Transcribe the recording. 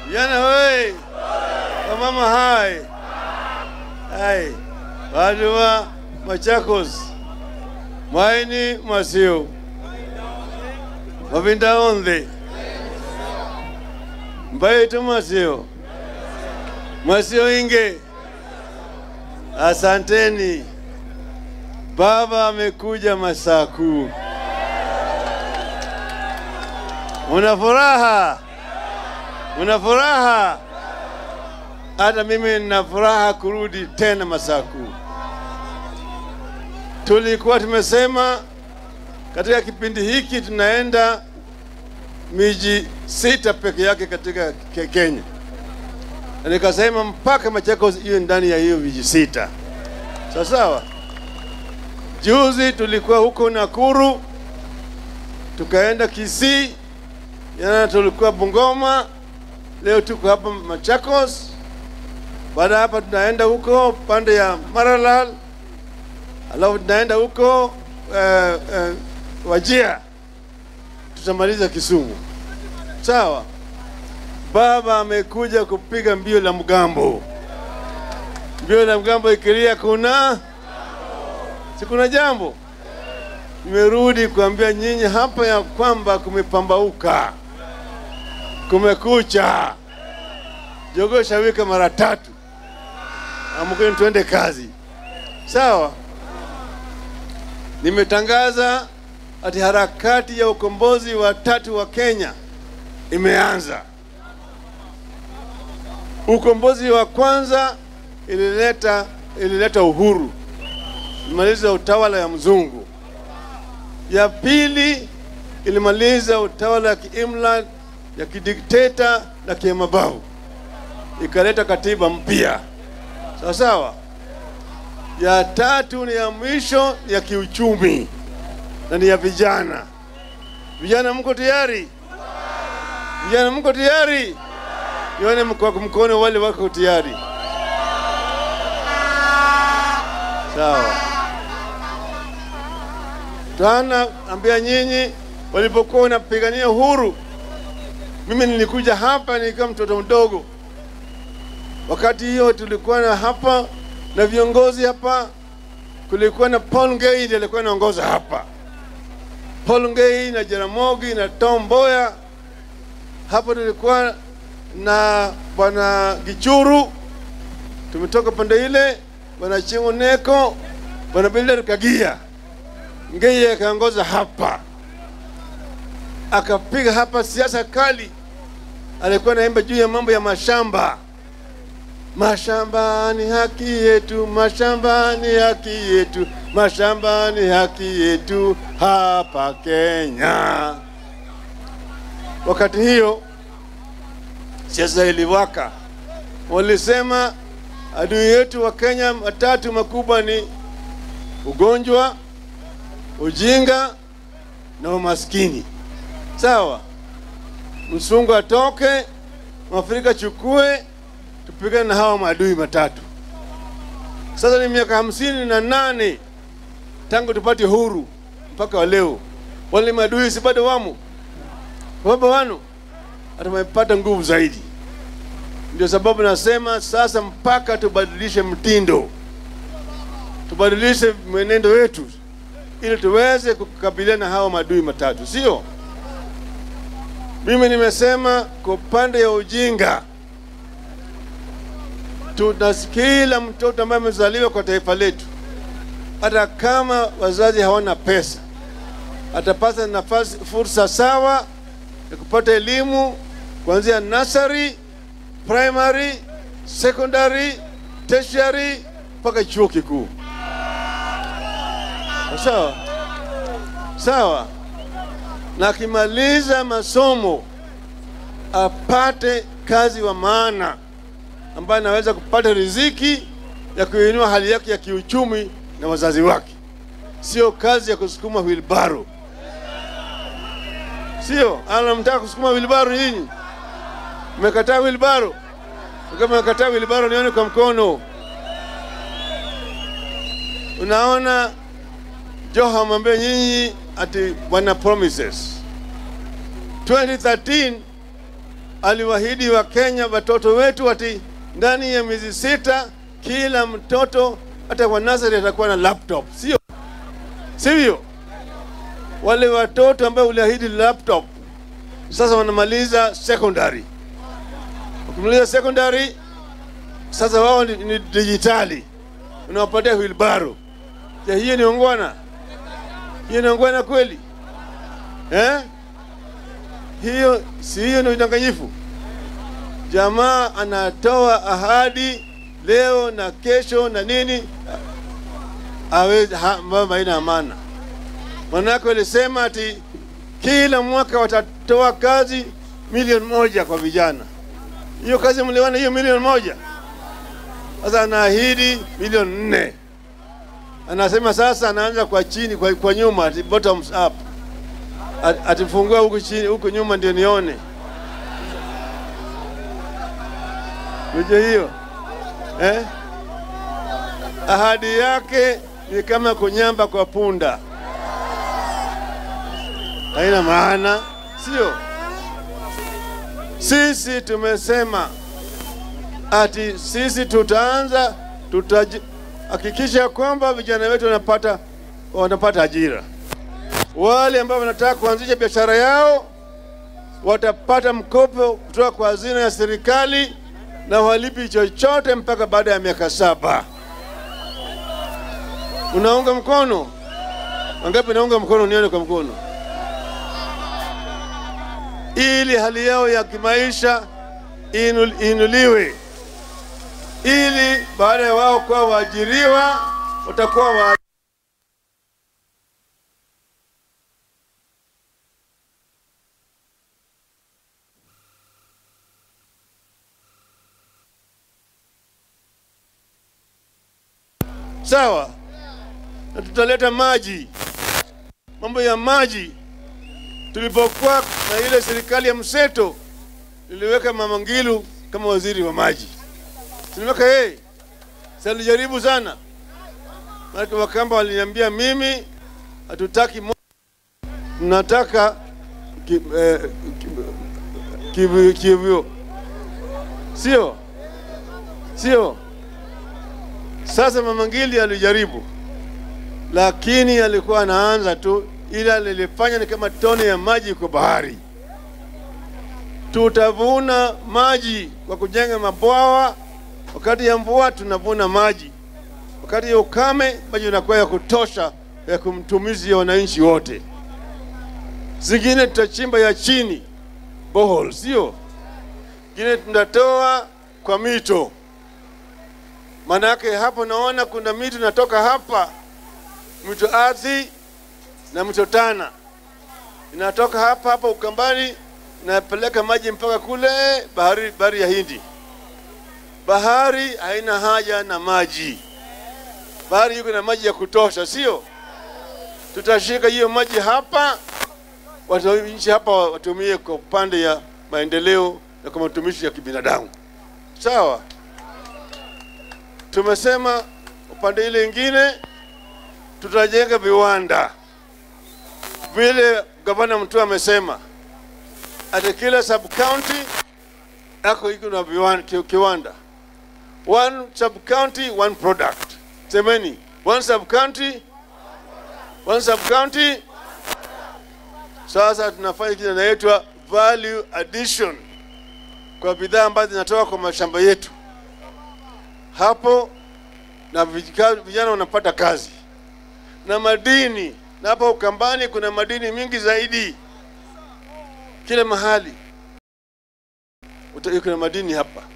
Vijana hoi! Wamama hai! Hai! Watu wa Machakos, Mwaini Masio, Mavinda Ondhe, Mbaitu Masio, Masio Inge, asanteni. Baba amekuja Masaku. Una furaha? Una furaha? Hata mimi nina furaha kurudi tena Masaku. Tulikuwa tumesema katika kipindi hiki tunaenda miji sita peke yake katika Ke- Kenya, na nikasema mpaka Machakos hiyo ndani ya hiyo miji sita, sawa sawa. Juzi tulikuwa huko Nakuru, tukaenda Kisii, jana tulikuwa Bungoma, leo tuko hapa Machakos. Baada ya hapa tunaenda huko pande ya Maralal, alafu tunaenda huko eh, eh, Wajia, tutamaliza Kisumu. Sawa. Baba amekuja kupiga mbio la mgambo. Mbio la mgambo ikilia kuna si kuna jambo. Nimerudi kuambia nyinyi hapa ya kwamba kumepambauka, kumekucha, jogoo shawika mara tatu, amkeni tuende kazi. Sawa. Nimetangaza ati harakati ya ukombozi wa tatu wa Kenya imeanza. Ukombozi wa kwanza ilileta ilileta uhuru, ilimaliza utawala ya mzungu. Ya pili ilimaliza utawala ya kiimla ya kidikteta na kimabavu, ikaleta katiba mpya, sawa sawa. Ya tatu ni ya mwisho ni ya kiuchumi na ni ya vijana. Vijana, mko tayari? Vijana, mko tayari? Nione mko mkono wale wako tayari. Sawa. Tana ambia nyinyi, walipokuwa wanapigania uhuru, mimi nilikuja hapa nikiwa mtoto mdogo. Wakati hiyo tulikuwa na hapa na viongozi hapa, kulikuwa na Paul Ngei alikuwa anaongoza hapa, Paul Ngei na Jaramogi na Tom Mboya. Hapa tulikuwa na bwana Gichuru, tumetoka pande ile, bwana Chingu Neko, bwana Bilder Kagia. Ngei akaongoza hapa, akapiga hapa siasa kali. Alikuwa naimba juu ya mambo ya mashamba Mashamba ni haki yetu, mashamba ni haki yetu, mashamba ni haki yetu hapa Kenya. Wakati hiyo siasa iliwaka, walisema adui yetu wa Kenya matatu makubwa ni ugonjwa, ujinga na umaskini. Sawa, msungu atoke, mwafrika chukue tupigane na hawa maadui matatu. Sasa ni miaka hamsini na nane tangu tupate huru mpaka wa leo, wale maadui si bado wamo, baba wano hata wamepata nguvu zaidi. Ndio sababu nasema sasa mpaka tubadilishe mtindo, tubadilishe mwenendo wetu ili tuweze kukabiliana na hawa maadui matatu, sio? Mimi nimesema kwa upande ya ujinga tuna kila mtoto ambaye amezaliwa kwa taifa letu, hata kama wazazi hawana pesa, atapata nafasi, fursa sawa ya kupata elimu kuanzia nursery, primary, secondary, tertiary mpaka chuo kikuu. Sawa sawa, na akimaliza masomo apate kazi wa maana ambaye anaweza kupata riziki ya kuinua hali yake ya kiuchumi na wazazi wake, sio kazi ya kusukuma wilbaro. Sio anamtaka kusukuma wilbaro. Nyinyi mmekataa wilbaro? Kama mmekataa wilbaro, nione kwa mkono. Unaona, Joho amwambia nyinyi ati bwana promises 2013 aliwaahidi wa Kenya watoto wetu ati ndani ya miezi sita kila mtoto hata kwa nasari atakuwa na laptop, sio sivyo? Wale watoto ambao uliahidi laptop sasa wanamaliza secondary. Ukimaliza secondary, sasa wao ni, ni dijitali, unawapatia wheelbarrow. Je, hiyo ni ongwana? Hiyo ni ongwana kweli eh? Hiyo si hiyo ni udanganyifu? Jamaa anatoa ahadi leo na kesho na nini, awezi ambayo haina maana. Manake walisema ati kila mwaka watatoa kazi milioni moja kwa vijana. Hiyo kazi mliona hiyo milioni moja? Sasa anaahidi milioni nne. Anasema sasa anaanza kwa chini, kwa, kwa nyuma, ati bottoms up, atifungua huku chini, huku nyuma ndio nione. Unajua hiyo eh? Ahadi yake ni kama kunyamba kwa punda, haina maana, sio? Sisi tumesema ati sisi tutaanza, tutahakikisha kwamba vijana wetu wanapata wanapata ajira. Wale ambao wanataka kuanzisha biashara yao watapata mkopo kutoka kwa hazina ya serikali na walipi chochote mpaka baada ya miaka saba. Unaunga mkono? Wangapi naunga mkono? Nione kwa mkono, ili hali yao ya kimaisha inul, inuliwe, ili baada ya wao kuwa waajiriwa watakuwa wa sawa na tutaleta maji. Mambo ya maji, tulipokuwa na ile serikali ya mseto, niliweka Mama Ngilu kama waziri wa maji, tuliweka yeye. Sasa nilijaribu sana, maana Wakamba waliniambia mimi hatutaki mo tunataka ki, eh, ki, kivyo, sio sio sasa Mama Ngili alijaribu, lakini alikuwa anaanza tu, ila lilifanya ni kama tone ya maji kwa bahari. Tutavuna maji kwa kujenga mabwawa. Wakati ya mvua tunavuna maji, wakati ya ukame maji inakuwa ya kutosha ya kumtumizia wananchi wote. Zingine tutachimba ya chini borehole, sio zingine tunatoa kwa mito Manake hapo naona kuna mito inatoka hapa, mto Athi na mto Tana inatoka hapa hapa Ukambani, inapeleka maji mpaka kule bahari, bahari ya Hindi. Bahari haina haja na maji, bahari yuko na maji ya kutosha, sio? Tutashika hiyo maji hapa, wananchi hapa watumie kwa upande ya maendeleo na kwa matumishi ya kibinadamu, sawa? Tumesema upande ile ingine tutajenga viwanda, vile gavana Mtua amesema ati kila sub county ako iko na viwanda, kiwanda. One sub county one product. Semeni one sub county one sub county. Sasa tunafanya kile inaitwa value addition kwa bidhaa ambazo zinatoka kwa mashamba yetu hapo na vijana wanapata kazi na madini, na hapa Ukambani kuna madini mingi zaidi, kila mahali kuna madini hapa.